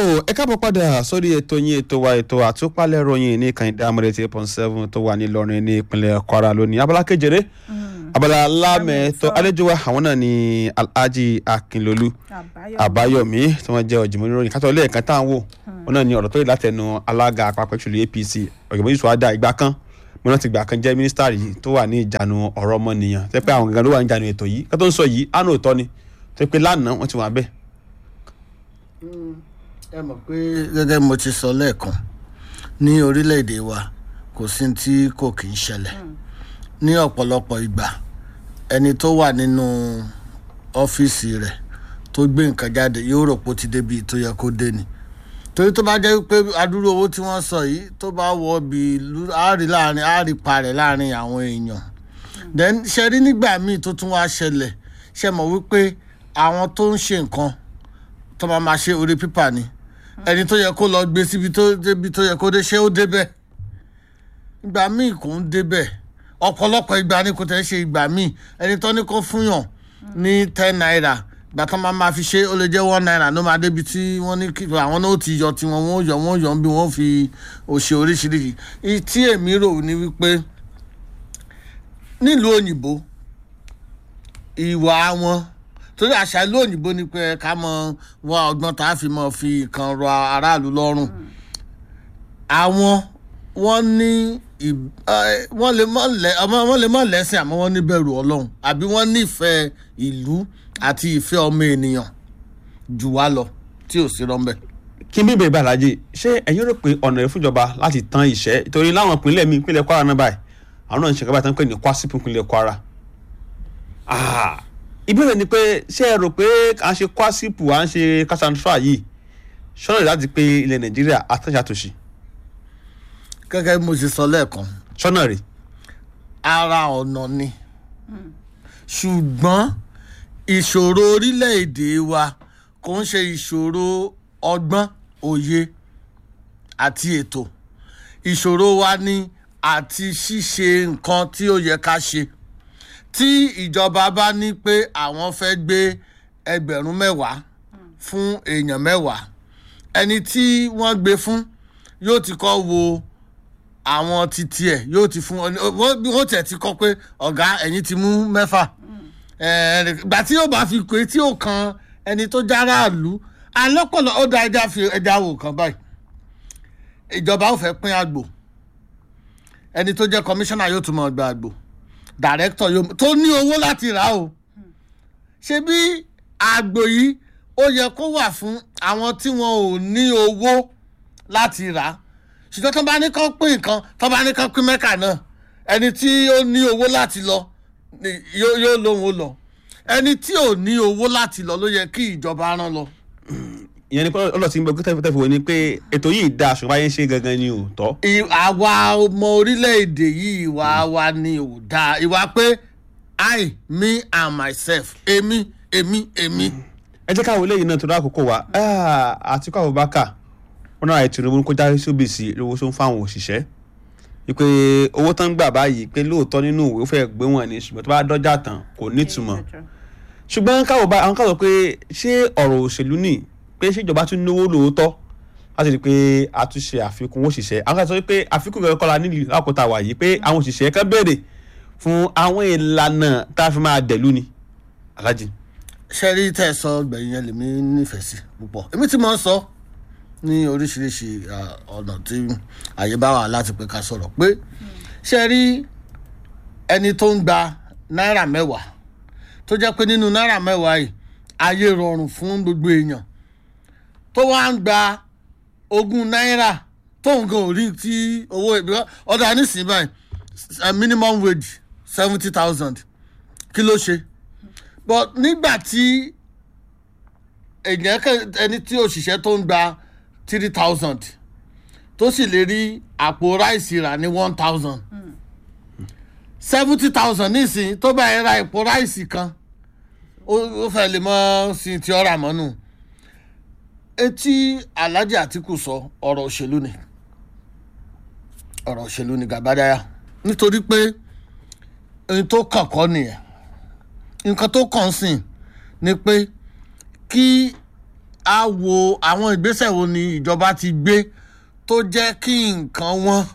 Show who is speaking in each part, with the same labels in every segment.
Speaker 1: ẹ káàbọ̀ padà sórí ètò yín ètò wa ètò àtúpalẹ̀ ròyìn ní kànìdá amúrètí eight point seven tó wà nílọrin ní ìpínlẹ̀ kwara lónìí abala kejìlé abala lámẹ̀ẹ́tọ́ àlejò wa àwọn náà ni alhaji akinlolu àbáyọ̀mí tí wọ́n jẹ́ ọ̀jìnmọ́ níròyìn kátó lẹ́ẹ̀kan tá à ń wò wọn náà ni ọ̀rọ̀ tó yẹ látẹnu alága àpapọ̀ ìṣòlù apc ọ̀jọ̀gbọ́n yusuf ada ìgbà kan mo náà ti gbà kan jẹ́ mínísítà yìí tó wà ní ìjánu ọ̀rọ̀ ọmọnìyàn tẹ́ pé àwọn gangan ló wà ní ìjánu ètò yìí kátó ń sọ yìí àná òótọ́ ni tẹ́ pé lánàá wọ́n ti wà bẹ́ẹ̀
Speaker 2: ẹ mọ̀ pé gẹ́gẹ́ mo ti sọ lẹ́ẹ̀kan ní orílẹ̀-èdè wa kò sí tí kò kì í ṣẹlẹ̀ ní ọ̀pọ̀lọpọ̀ ìgbà ẹni tó wà nínú ọ́fíìsì rẹ̀ tó gbé nǹkan jáde yóò rò pé ó ti débi tó yẹ kó dé ni torí tó bá jẹ́ pé adúrú owó tí wọ́n sọ yìí tó bá wọ bí àárí láàrin àárí parẹ̀ láàrin àwọn èèyàn then ṣe rí nígbà míì tó tún wá ṣẹlẹ̀ ṣe mọ̀ wípé àwọn tó ń ṣe nǹkan tó máa máa ṣe orí pípà ni ẹni tó yẹ kó lọ gbé síbi tó débi tó yẹ kó dé ṣé ó débẹ̀ ìgbà míì kò ń débẹ̀ ọ̀pọ̀lọpọ̀ ìgbà ni kò tẹ̀ ṣe ìgbà míì ẹni tó ní kó fúnyàn ní ten naira ìgbà tó máa máa fi ṣe ó lè jẹ́ one naira ló máa débi tí wọ́n ní kí àwọn náà ó ti yọ tiwọn wọ́n yọ wọ́n yọ bí wọ́n fi òṣè oríṣiríṣi tí èmi rò ní wípé nílùú òyìnbó ìwà wọn torí àṣà ìlú òyìnbó ni pé ká mọ wá ọgbọ́n tá a fi mọ fi kan rọ aráàlú lọ́rùn àwọn wọ́n ní wọ́n lè mọ̀ lẹ́ wọ́n lè mọ̀ lẹ́sìn àmọ́ wọ́n níbẹ̀rù ọlọ́run àbí wọ́n nífẹ̀ẹ́ ìlú àti ìfẹ́ ọmọ ènìyàn jù wá lọ tí ò sí rọ́ńbẹ́.
Speaker 1: kí n bí bèrè bàlájì ṣé ẹ̀yin rò pé ọ̀nà rẹ̀ fúnjọba láti tán ìṣẹ́ torí láwọn ìpínlẹ̀ mi ìpínlẹ̀ kwara náà báyìí àwọn náà ń ṣe kábàá tán pé ní kwásípù ìpínlẹ̀ kwara ìbéèrè ni pé ṣé ẹ rò pé à ń ṣe kwásípù à ń ṣe kásántífà yìí ṣọ́nà rẹ̀ láti pé ilẹ̀ nàìjíríà àtúnṣàtúnṣe.
Speaker 2: gẹ́gẹ́ bí mo ṣe sọ lẹ́ẹ̀kan.
Speaker 1: ṣọ́nà rẹ̀.
Speaker 2: ara ọ̀nà ni ṣùgbọ́n ìṣòro orílẹ̀-èdè wa kò ń ṣe ìṣòro ọgbọ́n òye àti ètò ìṣòro wa ni àti ṣíṣe nǹkan tí ó yẹ ká ṣe tí ìjọba bá ní pé àwọn fẹ́ gbé ẹgbẹ̀rún mẹ́wàá fún èèyàn mẹ́wàá ẹni tí wọ́n gbé fún yóò ti kọ́ wo àwọn titi ẹ̀ yóò ti fún wọ́n tẹ̀ ti kọ́ pé ọ̀gá ẹ̀yin ti mú mẹ́fà ìgbà tí yóò bá fi pé tí yóò kan ẹni tó járáàlú alọ́pọ̀lọ́ ó da ẹja fi ẹja wò kan báyìí ìjọba ò fẹ́ pín àgbò ẹni tó jẹ́ kọmíṣánná yóò tún mọ̀ gba àgbò director yóò tó ní owó láti rà o ṣe bí àgbò yìí ó yẹ kó wà fún àwọn tí wọn ò ní owó láti rà ṣùgbọ́n tó bá ní kán pín nǹkan tó bá ní kán pín mẹ́kà náà ẹni tí ó ní owó láti lọ yóò lóun ó lọ ẹni tí ò ní owó láti lọ ló yẹ kí ìjọba rán lọ.
Speaker 1: ìyẹn ni pé ọlọ́sìn gbọ́ kí tẹ́fù wọ ni pé ètò yìí dáa ṣùgbọ́n ayé ń ṣe gangan ni ò tọ́.
Speaker 2: àwa ọmọ orílẹ̀-èdè yìí ìwà wa ni ò dáa ìwà pé i me and myself èmi èmi èmi.
Speaker 1: ẹ jẹ́ káwọn eléyìí náà tó dá àkókò wa Àtíkù Abubakar wọn náà Tinubu kó jáde sóbì sí lówó tó ń fáwọn òṣìṣẹ́ wípé owó tán ń gbà báyìí pé lóòótọ́ nínú ìwé ó fẹ́ gbé wọn ní ṣùgbọ́n tó bá dọ́jà tán kò nítumọ̀ ṣùgbọ́n káwọ̀ bá àwọn káwọ̀ pé ṣé ọ̀rọ̀ òṣèlú nì pé ṣèjọba tún náwó lóòótọ́ láti rí i pé a tún ṣe àfikún òṣìṣẹ́ àwọn kan sọ pé àfikún ìrẹ́lẹ́ kọ́la nílùú àkótá wà yìí pé àwọn òṣìṣẹ́ kan béèrè fún àwọn ìlànà tá a fi máa dẹ̀lú ni alájì.
Speaker 2: ṣe rí tẹ́ ẹ sọ gbẹ̀yìn yẹn lèmi nífẹ̀ẹ́ sí púpọ̀ èmi tí mo ń sọ ní oríṣiríṣi ọ̀nà tí àyè bá wà láti pé ká sọ̀rọ̀ pé ṣe rí ẹni tó ń gba náírà mẹ́wàá tó jẹ́ pé nínú náírà mẹ́wàá yìí ayé rọrùn fún gbogbo èèyàn tó wá ń gba ogún náírà tóun gan ò rí tí owó ìbíwá ọ̀dà nísìnyí báyìí minimum wage seventy thousand kí ló ṣe but nígbà tí èèyàn ẹni tí òṣìṣẹ́ tó ń gba three thousand tó sì lè rí àpò ráìsì rà ní one thousand seventy thousand nísìnyí tó bá yẹn ra àpò ráìsì kan ó fẹ́ lè mọ́ sí ti ọ̀rà mọ́nù etí Alhaji Atiku sọ ọ̀rọ̀ òṣèlú ni ọ̀rọ̀ òṣèlú ni gàbádáyà nítorí pé ohun tó kàn kọ́ nìyẹn nǹkan tó kàn sìn ni pé kí á wo àwọn ìgbésẹ̀ wo ni ìjọba ti gbé tó jẹ́ kí nǹkan wọn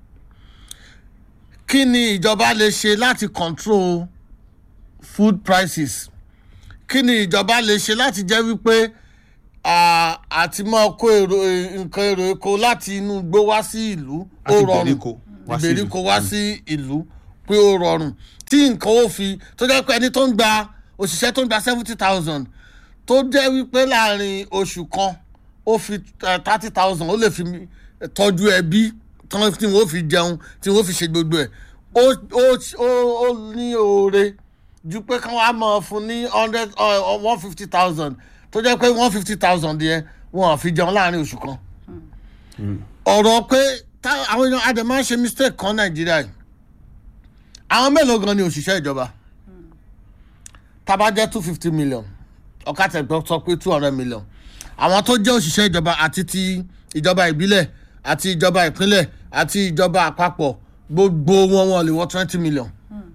Speaker 2: kí ni ìjọba lè ṣe láti control food prices kí ni ìjọba lè ṣe láti jẹ́ wípé à- àti máa kó èrò nǹkan èrò epo láti inú igbó wá sí ìlú ó
Speaker 1: Láti
Speaker 2: rọrùn
Speaker 1: ìgbèríko wá sí ìlú.
Speaker 2: ìgbèríko wá sí ìlú pé ó rọrùn tí nǹkan ó fi tó jẹ́ pé ẹni tó ń gba òṣìṣẹ́ tó ń gba seventy thousand tó jẹ́ wípé láàrin oṣù kan ó fi thirty thousand ó lè fi tọ́jú ẹbí tán tí wọ́n fi jẹun tí wọ́n fi ṣe gbogbo ẹ̀ ó ó ó ó ní oore ju pé kí wọ́n á mọ̀ fún ní hundred one fifty thousand tó jẹ́ pé one fifty thousand yẹn wọ́n á fi jẹun láàrin oṣù kan ọ̀rọ̀ pé tá- àwọn èèyàn adẹ̀ máa ń ṣe mistake kan nàìjíríà yìí àwọn mélòó gan ni òṣìṣẹ́ ìjọba tábà jẹ́ two fifty million ọ̀kàtẹ̀gbọ́ sọ pé two hundred million àwọn tó jẹ́ òṣìṣẹ́ ìjọba àti ti ìjọba ìbílẹ̀ àti ìjọba ìpínlẹ̀ àti ìjọba àpapọ̀ gbogbo wọn wọn lè wọ twenty million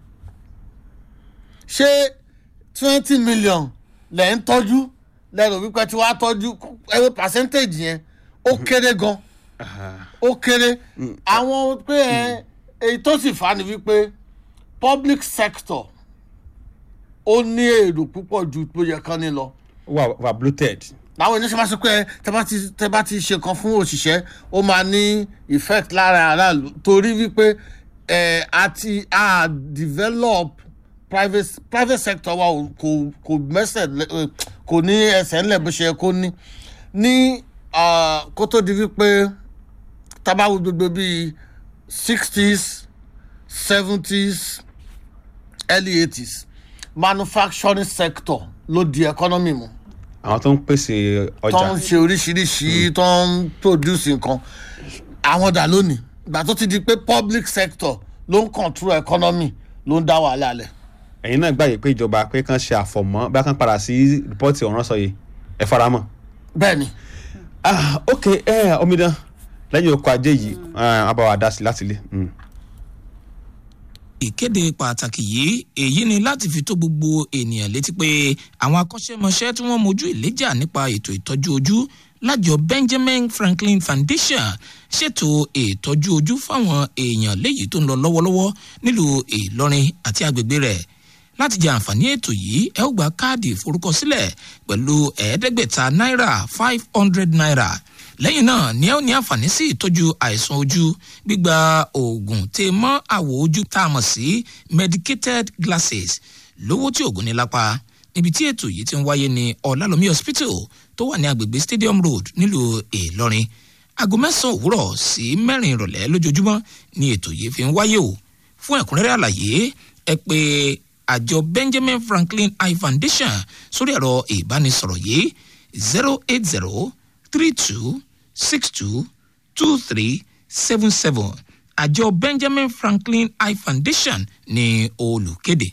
Speaker 2: ṣé twenty million lẹ̀ ń tọ́jú lẹ́nu wípé tí wàá tọ́jú ẹ̀rọ percentage yẹn ó kéré gan ó kéré àwọn pé ẹ èyí tó sì fà á ni wípé public sector ó ní èrò púpọ̀ ju bó yẹ kán ní lọ
Speaker 1: wà wà bloated.
Speaker 2: láwọn ènìyàn ṣe máa sọ pé ẹ, tẹ bá ti tẹ bá ti ṣe kan fún òṣìṣẹ́ ó máa ní effect lára aráàlú torí wípé ẹ àti a develop private private sector wa ò- kò kò mẹ́sẹ̀ lẹ- ẹ, kò ní ẹsẹ̀ ńlẹ̀ bó ṣe yẹ kó ní ní ah, kó tó di wípé tábàwò gbogbo bíi sixties seventies early eighties manufacturing sector ló di economy mu
Speaker 1: àwọn tó ń pèsè
Speaker 2: tó
Speaker 1: ọjà
Speaker 2: ń ṣe oríṣiríṣi tó ń produce nǹkan àwọn dà lónìí ìgbà tó ti di pé public sector ló ń control economy ló ń dá wàhálà lẹ̀.
Speaker 1: ẹ̀yin náà gbàgbé pé ìjọba pé kàn ṣe àfọ̀mọ́ bá kàn padà sí rìpọ́ọ̀tì ọ̀ràn sọ yìí ẹ faramọ́.
Speaker 2: bẹ́ẹ̀ ni
Speaker 1: ah ok ẹ omidan lẹ́yìn oko ajé yìí a bá wa dá sí láti ilé. Mm.
Speaker 3: ìkéde pàtàkì yìí èyí ni láti fi tó gbogbo ènìyàn létí pé àwọn akọ́ṣẹ́mọṣẹ́ tí wọ́n mojú ìléjà nípa ètò ìtọ́jú ojú lájọ benjamin franklin foundation ṣètò ìtọ́jú ojú fáwọn èèyàn léyìí tó ń lọ lọ́wọ́lọ́wọ́ nílùú ìlọrin àti agbègbè rẹ̀ láti jẹ àǹfààní ètò yìí ẹ ó gba káàdì ìforúkọsílẹ̀ pẹ̀lú ẹ̀ẹ́dẹ́gbẹ̀ta náírà five hundred naira lẹ́yìn náà ni ẹ ó ní àǹfààní sí ìtọ́jú àìsàn ojú gbígba oògùn tè mọ́ àwọ̀ ojú tá a mọ̀ sí medicated glasses lówó tí oògùn ní lápá níbi tí ètò yìí ti ń wáyé ní ọ̀làlómi hospital tó wà ní agbègbè stadium road nílùú ìlọrin aago mẹ́sàn-án òwúrọ̀ sí mẹ́rin ìrọ̀lẹ́ lójoojúmọ́ ni ètò yìí fi ń wáyé o fún ẹ̀kúnrẹ́rẹ́ àlàyé ẹ pé àjọ benjamin franklin eye foundation sórí ẹ̀rọ ìbánisọ̀rọ̀ yìí zero eight zero three two six two two three seven seven àjọ benjamin franklin eye foundation ní olùkéde.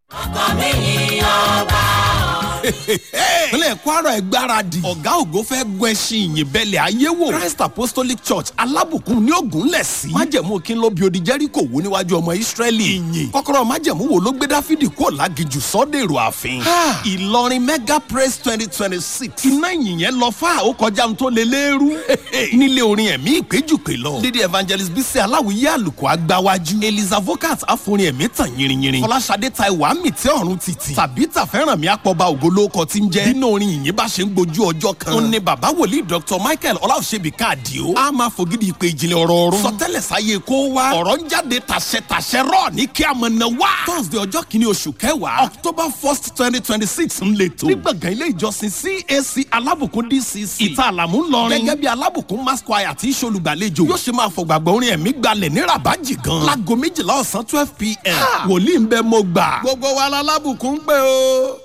Speaker 4: ìpínlẹ̀ kwara ẹ̀ gbáradì ọ̀gá ògo fẹ́ gun ẹṣin ìyìn bẹ́lẹ̀ ayé wò christ apostolic church alábùkún ní ògúnlẹ̀ sí májẹ̀mú kí n ló bi odi jẹ́ríkò wó níwájú ọmọ ìsírẹ́lì ìyìn kọ́kọ́rọ́ májẹ̀mú wo ló gbé dáfídì kúrò lágijù sọ́dẹ̀rọ̀ ààfin ìlọrin mega praise twenty twenty six iná ìyìn yẹn lọ fà ó kọjá ohun tó lé léèrú nílé orin ẹ̀mí ìpéjùpé lọ lady evangelist bísí aláwìyé àlùkò agbáwájú eliza vocat àforin ẹ̀mí tàn yìnrìnyìnrìn fọláṣadé taiwo àmì tí ọ̀run títì tàbí tàfẹ́ràn mi àpọ̀ba ògolókọ tí ń jẹ́ nínú orin ìyìn bá ṣe ń gbojú ọjọ́ kan ó ní bàbá wòlíì dr michael ọláòṣèbí káàdì ó a máa fògidì ìpè ìjìnlẹ̀ ọ̀rọ̀ ọ̀run sọtẹ́lẹ̀ sáyé kó wá ọ̀rọ̀ ń jáde tàṣẹ-tàṣẹ rọ̀ ní kí a mọ̀ náà wá thursday ọjọ́ kìíní oṣù kẹwàá october first twenty twenty six ń lè tó ní gbọ̀ngàn ilé ìjọsìn cac alábùkún dcc ìta àlàmú ńlọrin gẹ́gẹ́ bí alábùkún mass choir tí í ṣolùgbàlejò yóò ṣe máa fọgbàgbọ́ orin ẹ̀mí gbalẹ̀ ní rabaji gan láago méjìlá ọ̀sán twelve pm wòlíì ń bẹ mo gbà gbogbo wa la lábùkún pé o.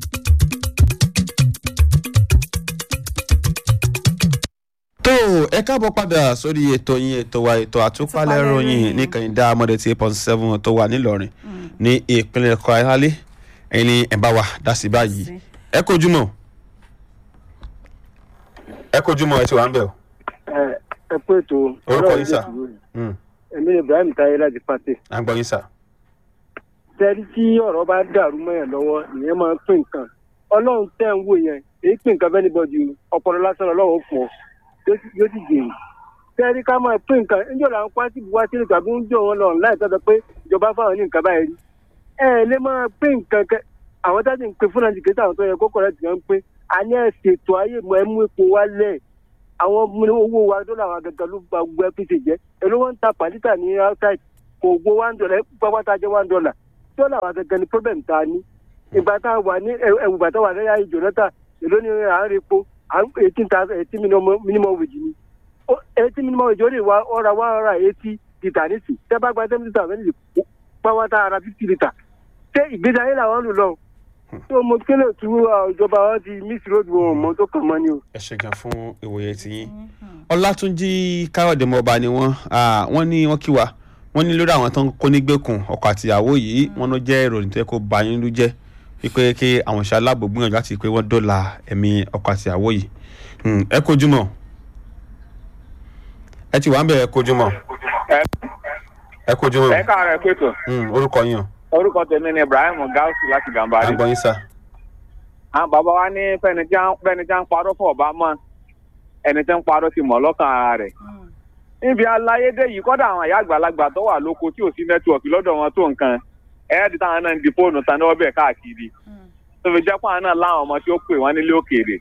Speaker 1: tó ẹ káàbọ̀ padà sórí ètò yín ètò wa ètò àtúpalẹ̀ ròyìn ní kànìdá amọ̀dé tí eight point seven tó wà nílọrin ní ìpínlẹ̀ kwara ẹ̀yin ni ẹ̀ bá wa dá sí báyìí ẹ kojú mọ́ ẹ kojú mọ́ ẹ ti wà ń bẹ̀ o.
Speaker 5: ẹ ẹ pé ètò
Speaker 1: Orúkọ
Speaker 5: ọ̀rọ̀
Speaker 1: yín, sà?
Speaker 5: ìlú rẹ̀.
Speaker 1: Mm,
Speaker 5: èmi ni ibrahim taye láti pàtẹ.
Speaker 1: à ń gbọ́ yín sà.
Speaker 5: tẹ́rí tí ọ̀rọ̀ bá dàrú mọ́ ẹ̀ lọ́wọ́ ìyẹn máa ń pín nǹkan ọlọ́run tẹ̀ ń wò yẹn èyí pín nǹkan bẹ́ẹ̀ níbọ̀dì ọpọlọ lásán ọlọ́run fún ọ yóò sì- yóò sì jèrè tẹ́rí ká máa pín nǹkan níjọ́ làwọn pátì buwá sílẹ̀ tàbí ń jọ wọn lọ láì tọ́jọ́ pé ìjọba fáwọn ní nǹkan báyìí rí ẹ ẹ lè máa pín nǹkan kẹ àwọn tá a ti ń pín fúnra jìkẹ́tà àwọn tó yẹ kó kọ̀rẹ́ tìǹkan ń pín a ní ẹ̀ ṣètò ayé mọ ẹ mú epo wálẹ̀ àwọn ọmọ owó wa dọ́là wa gẹ́gẹ́ ló gba gbogbo ẹ́pì ṣe jẹ́ èló wọn ń ta pàlítà ní outside kò gbó one dollar pápátá jẹ́ one dollar dọ́là wa gẹ́gẹ́ ni problem ta ní ìgbà tá a wà ní ẹ̀wù ìgbà tá a wà ní ayé jonathan èló ni à ń repo à ń eighteen thousand eighteen minimum minimum wage ni Ó- eighteen minimum wage ó lè wá ọ̀rà one hundred and eighty litre nísì tẹ́ bá gba ten litre méjì pápátá ara fifty litre ṣé ìgbésí ayé làwọn lò lọ tó mo kílè tú ìjọba wọn ti miss road wọn mọ tó kàn mọ́ ni o.
Speaker 1: ẹ ṣe gan fún ìwòye tiyín ọlátúnjì káyọ̀dé mọba ni wọ́n ah, wọ́n ní wọ́n kí wa wọ́n ní lórí àwọn tó ń kó nígbèkùn ọkọ àtìyàwó yìí wọ́n ló jẹ́ ìròyìn tó yẹ kó ba yín ló jẹ́ wípé kí àwọn ìṣe aláàbò gbìyànjú láti pé wọ́n dọ́là ẹ̀mí ọkọ àtìyàwó yìí Hmm, ẹ kojú mọ́ ẹ ti wà ń bẹ̀ ẹ kojú mọ́ ẹ kojú mọ́
Speaker 6: ẹ káàárọ̀ ẹ pẹ̀tọ̀
Speaker 1: Hmm, orúkọ yín o
Speaker 6: orúkọ tèmi ni ibrahim gausu láti
Speaker 1: à
Speaker 6: gàmbàrí
Speaker 1: ń gbọ́ yín sà
Speaker 6: àwọn bàbá wa ní fẹni tí ń fẹni tí ń parọ́ fún ọba mọ́ ẹni tí ń parọ́ ti mọ̀ lọ́kàn ara rẹ̀ níbi aláyédè yìí kọ́dà àwọn àyà àgbàlagbà tó wà lóko tí ò sí nẹ́tíwọ̀kì lọ́dọ̀ wọn tó nǹkan ẹ̀ẹ́dì táwọn náà ń di fóònù tán náà bẹ̀ káàkiri tó fi jẹ́ pé àwọn náà láwọn ọmọ tí ó pè wọ́n nílé òkèèrè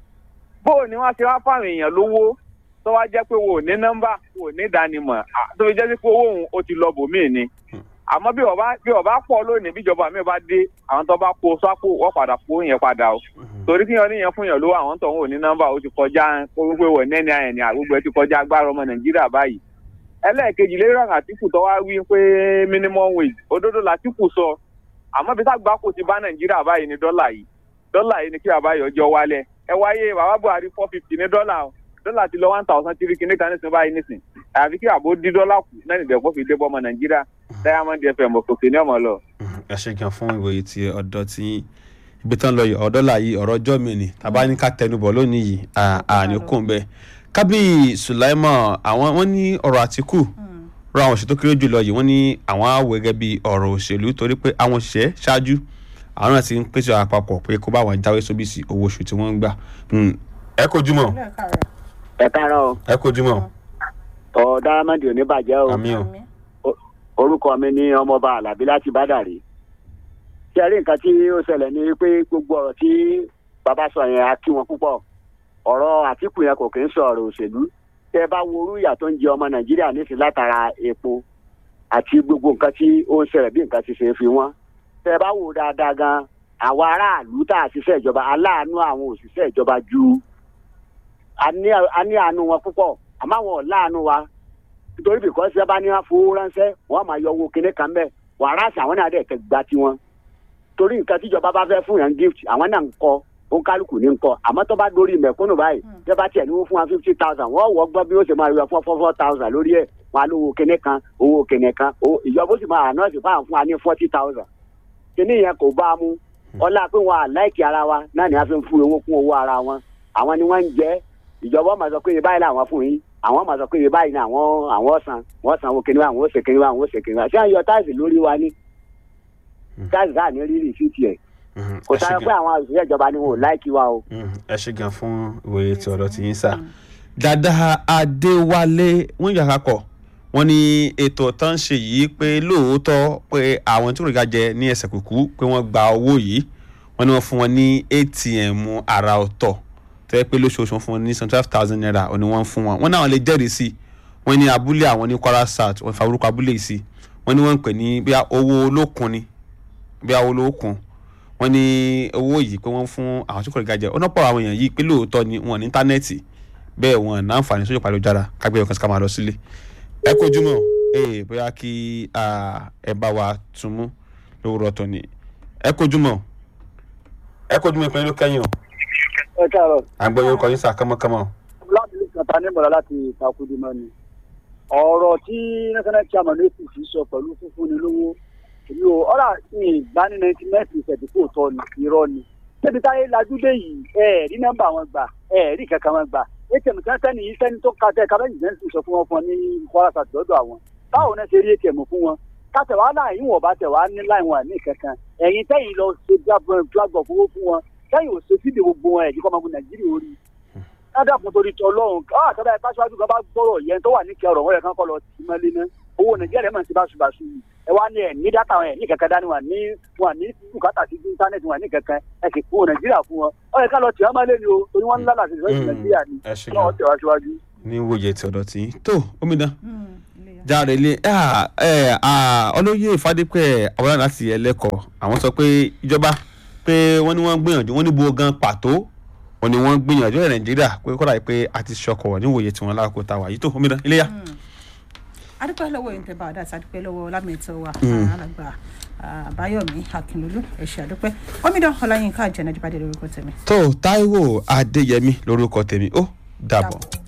Speaker 6: bóò ni wọ́n ti wá fáwọn èèyàn lówó tó wá jẹ́ pé wò ní nọ́mbà wò ní ìdánimọ̀ à, tó fi jẹ́ sí pé owó òun ó ti lọ bòmíì ni àmọ́ bí ọba bí ọba pọ̀ lónìí bíjọba mi bá dé àwọn tó bá kó sápò wọ́n padà kó yẹn padà o torí kí wọn níyẹn fún yàn lówó àwọn tó ń wò ní nọ́mbà ó ti kọjá gbogbo ìwọ nẹni àyẹnì àgbogbo ẹ ti kọjá agbára ọmọ nàìjíríà báyìí ẹlẹ́ẹ̀kejì lérò àtìkù tó wá wí pé minimum wage òdodo làtìkù sọ àmọ́ bí sàgbà kò ti bá nàìjíríà báyìí ní dọ́là yìí dọ́là yìí ni kí bàbá yọ ọjọ́ wálẹ̀ ẹ wáyé bàbá buhari four fifty ní dọ́là o dọ́là ti lọ one thousand three kìíní kan nísìnyí báyìí nísìnyí àfi kí àbó dí dọ́là kù náà nìdẹ̀kọ́ fi dé bọ́ ọmọ nàìjíríà diamond fm òkè ní ọmọ lọ.
Speaker 1: ẹ ṣe gan fún ìwòye ti ọ̀dọ́ tí ibi tán lọ yìí ọ̀dọ́ là yìí ọ̀rọ̀ ọjọ́ mi ni tàbá ní ká tẹnubọ̀ lónìí yìí àní kò ń bẹ kábíyì sùláìmọ̀ àwọn wọn ní ọ̀rọ̀ àtìkù rọ àwọn òṣèlú tó kéré jùlọ yìí wọ́n ní àwọn àwọ̀ gẹ́gẹ́ bí ọ̀rọ̀ òṣèlú torí pé àwọn òṣìṣẹ́ ṣáájú àwọn náà ti ń pèsè àpapọ̀ pé kó bá wọn jáwé sóbì sí owó oṣù tí wọ́n ń gbà Hmm. ẹ kojú mọ́
Speaker 5: ẹ káàárọ̀ o
Speaker 1: ẹ kojú mọ́
Speaker 5: ọ dáramẹ́dì ò ní bàjẹ́ o
Speaker 1: àmì o
Speaker 5: orúkọ mi ní ọmọọba alábí láti bádàrí ṣe rí nǹkan tí ó ṣẹlẹ̀ ní pé gbogbo ọ̀rọ̀ tí bàbá sọ yẹn á kí wọn púpọ̀ ọ̀rọ̀ àtìkù yẹn kò kì í sọ ọ̀rọ̀ òṣèlú tẹ bá wo orú ìyà tó ń jẹ ọmọ nàìjíríà nísìnyí látara epo àti gbogbo nǹkan tí ó ń ṣẹlẹ̀ bí nǹkan ti ṣe fi wọ́n tẹ bá wo dáadáa gan àwọn aráàlú tá a ṣiṣẹ́ ìjọba aláàánú àwọn òṣìṣẹ́ ìjọba ju a ní a ní àánú wọn púpọ̀ àmọ́ àwọn ò láàánú wa nítorí bìkọ́ sí bá ní wọn fowó ránṣẹ́ wọ́n máa yọ owó kinní kan bẹ́ẹ̀ wàrà àṣà àwọn náà dẹ̀ tẹ gba tiwọn torí nǹkan tíjọba bá fẹ́ fún yàn gift àwọn náà ń kọ ó kálukú ní ń kọ àmọ́ tó bá dórí mẹ̀kúnnù báyìí tẹ́ bá tiẹ̀ ní wọ́n fún wa fifty thousand wọ́n wọ́ gbọ́ bí ó ṣe máa yọ four four four thousand lórí ẹ̀ wọn á lówó kinní kan owó kinní kan owó- ìjọba ó sì máa àná sí fáwọn fún wa ní forty thousand kinní yẹn kò bá a mú ọlá pé wọn à láìkì ara wa náà ni a fi ń fún owó kún owó ara wọn àwọn ni wọ́n ń jẹ́ ìjọba máa sọ pé iye báyìí làwọn fún yín àwọn máa sọ pé iye báyìí ni àwọn àwọn san wọ́n san owó kinní wa àwọn ó ṣe kinní wa àwọn ó ṣe kinní wa ṣé à ń yọ táìsì lórí wa ní táìsì káà ní rírì sí tiẹ̀
Speaker 1: Mhm.
Speaker 5: kò
Speaker 1: Ẹ ṣé
Speaker 5: sáré
Speaker 1: gan.
Speaker 5: pé àwọn òṣìṣẹ́ ìjọba ni wọn ò láìkí wa o.
Speaker 1: Mm, ẹ ṣe gan fún ìwòye tí ọ̀dọ̀ ti yín sà. dada adéwálé wọ́n yàrá kọ̀ wọ́n ní ètò tó ń ṣe yìí pé lóòótọ́ pé àwọn tí kò rí ká jẹ ní ẹsẹ̀ kùkú pé wọ́n gba owó yìí wọ́n ní wọ́n fún wọn ní atm àrà ọ̀tọ̀ tó yẹ pé lóṣooṣù wọ́n fún wọn ní seventy five thousand naira òní wọ́n ń fún wọn wọ́n náà lè jẹ́rìí sí i wọ́n ní abúlé àwọn ní kwara south wọ́n fa orúkọ abúlé yìí sí i wọ́n ní wọ́n ń pè ní bí owó olókun ni bí owó olókun wọ́n ní owó yìí pé wọ́n fún àwọn tí kò rí gajẹ ọ̀nà pọ̀ àwọn èèyàn yìí pé lóòótọ́ ni wọ́n ní íńtánẹ́ẹ̀tì bẹ́ẹ̀ wọn ní àǹfààní sójú pàlójára kágbé ọkàn sí ká máa lọ sílé ẹ kojú mọ́ ee bóyá kí ah, ẹ bá wa tún mú lówùrọ̀ tó ni ẹ kojú mọ́ ẹ kojú mọ́ ìpínlẹ̀ ló kẹ́yìn o
Speaker 5: ẹ káàárọ̀
Speaker 1: àgbọ̀ yóò kọ́ yín sà kánmọ́kánmọ́
Speaker 5: láti ní kàtà ní mọ̀lá láti takudimọ́ ni ọ̀rọ̀ tí national chairman apc sọ pẹ̀lú fúnfúnni lówó èmi ò ọ̀rà ní ìgbà ní ninety nine percent kò tọ́ ni irọ́ ni ṣébi táyé lajúdé yìí ẹ rí nọ́mbà wọn gbà ẹ rí kankan wọn gbà atm kan sẹ́ni yìí sẹ́ni tó ka tẹ kábẹ́yìn sẹ́ni sọ fún wọn fún ọ ní kwara sàtì lọ́dọ̀ àwọn báwo náà ṣe rí atm fún wọn kátẹ̀wá náà yín wọ̀n bá tẹ̀wá ní láì wọn ní kankan ẹ̀yin tẹ́yìn lọ ṣe gbàgbọ́ fowó fún wọn kẹ́yìn ò ṣe fídíò gbogbo wọn ẹ̀dí kọ́mọ̀gbọ̀n nàìjíríà orí ládàkùn torí tọ lọ́hùn káà tọ́ba ẹ̀ pàṣípàṣù kan bá gbọ́rọ̀ yẹn tó wà ní kẹrọ̀ wọ́n yẹ kán kọ́ lọ sí mọ́lẹ́ náà owó nàìjíríà mọ̀ sí báṣubàṣu yìí ẹ wá ní ẹ ní dátà wọn ẹ ní kankan dání wọn ní wọn ní bùkátà sí íńtánẹ́ẹ̀tì wọn ní kankan ẹ kì í fún nàìjíríà fún wọn ọ yẹ ká lọ tì wọn mọ́lẹ́ ni o torí wọn ń lálà sí ìfẹ́ nàìjíríà ni
Speaker 1: ẹ ṣe
Speaker 5: ọlọ́wọ́
Speaker 1: gan
Speaker 5: tẹ̀ wá síwájú.
Speaker 1: ní wòye tí ọ̀dọ̀ tí tó omidan
Speaker 7: Mm, ilé ya.
Speaker 1: jáde ilé ọlọ́yẹ ìfádépẹ́ àwọn láti ẹlẹ́kọ̀ọ́ àwọn sọ pé ìjọba pé wọ́n ní wọ́n gbìyànjú wọ́n ní bo gan pàtó wọ́n ní wọ́n gbìyànjú ẹ̀ nàìjíríà pé kọ́dà yìí pé a ti ṣọkọ̀ níwòye tí wọ́n lákòókò tá a wà yìí tó omidan ilé ya.
Speaker 7: adúpẹ́ lọ́wọ́ yìí ń tẹ́ bá ọ̀dà àti adúpẹ́ lọ́wọ́ lámìtọ́ wa alàgbà àbáyọ̀mí akínlólú ẹ̀ṣẹ̀ adúpẹ́ omidan ọláyínká àjẹnájú bá dé lórúkọ tèmi.
Speaker 1: tó táíwò adéyẹmí lórúkọ tèmi ó dàbọ̀.